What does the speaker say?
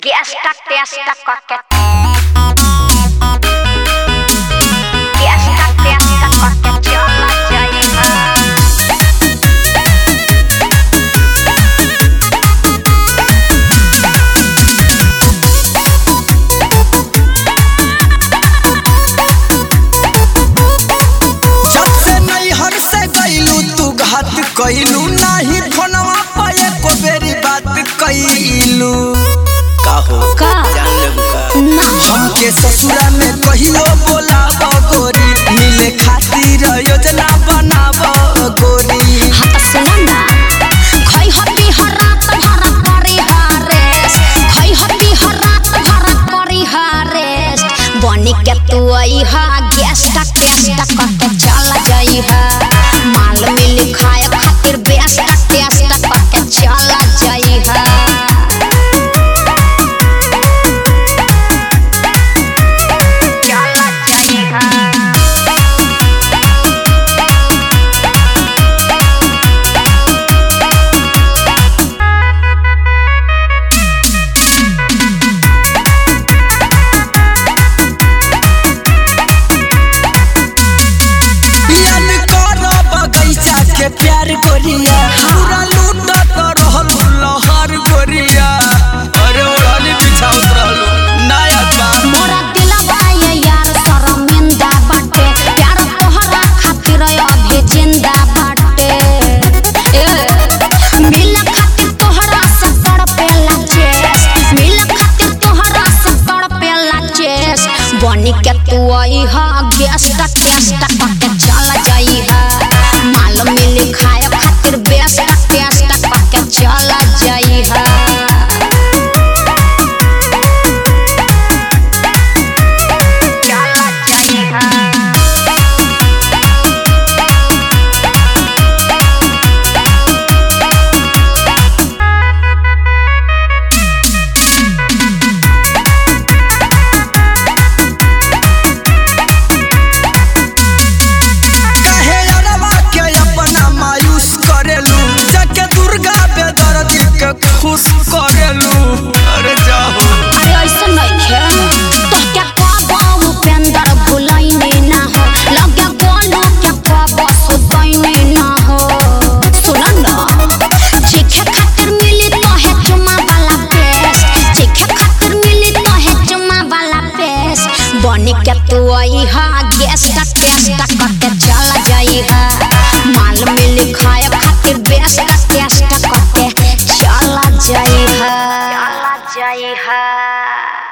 Fiesta, fiesta, coquete. Fiesta, fiesta, coquete, yola, jaiva. जब से नैहर से गईलू तू घात कइलू नाही फोनवा पे एको बेरी बात कइलू काहो का? जान लेबू का ना। हमके ससुरा में कहियो बोलाब गोरी मिले खातिर योजना बनाब गोरी हाँ त सुन ना खै हती हर रात भर करी हरेस खै हती हर रात भर करी हरेस बनी के तू अइहा गेस्ट टेस्ट करके चल जइहा माल मिल खाए खातिर बेस्ट टेस्ट करके चल जइहा चल जइहा याद कर बगैचा के प्यार गोरिया पूरा लूटत रहल लहर गोरिया अरे ओढ़नी बिछावत रहलू नया बा मोरा दिलवा ये यार शर्मिंदा बाटे प्यार तोहरा खातिर अभी जिंदा बाटे ए, मिल खातिर तोहरा से तड़पेला चेस मिल खातिर तोहरा से तड़पेला चेस बनी के तू अइहा गेस्ट टेस्ट करके चल जइहा माल मिल खाए खातिर बेस्ट टेस्ट करके चल जइहा चल जइहा काहे अरवा के अपना मायूस करेलू जाके दुर्गा बेदर्दी के खुश करेलू अरे जाओ अरे ऐसा नइखे तोहके कहबो उपेंद्र भुलैनी ना हो लगे गोलू के कहबो सुतैनी ना हो सुन न चीखे खातिर मिली तोहे चुमा वाला पेस चीखे खातिर मिली तोहे चुमा वाला पेस बनी के तू अइहा गेस्ट टेस्ट करके चल जइहा माल मिली खाए खातिर बेस्ट टेस्ट करके चल जइहा चल जइहा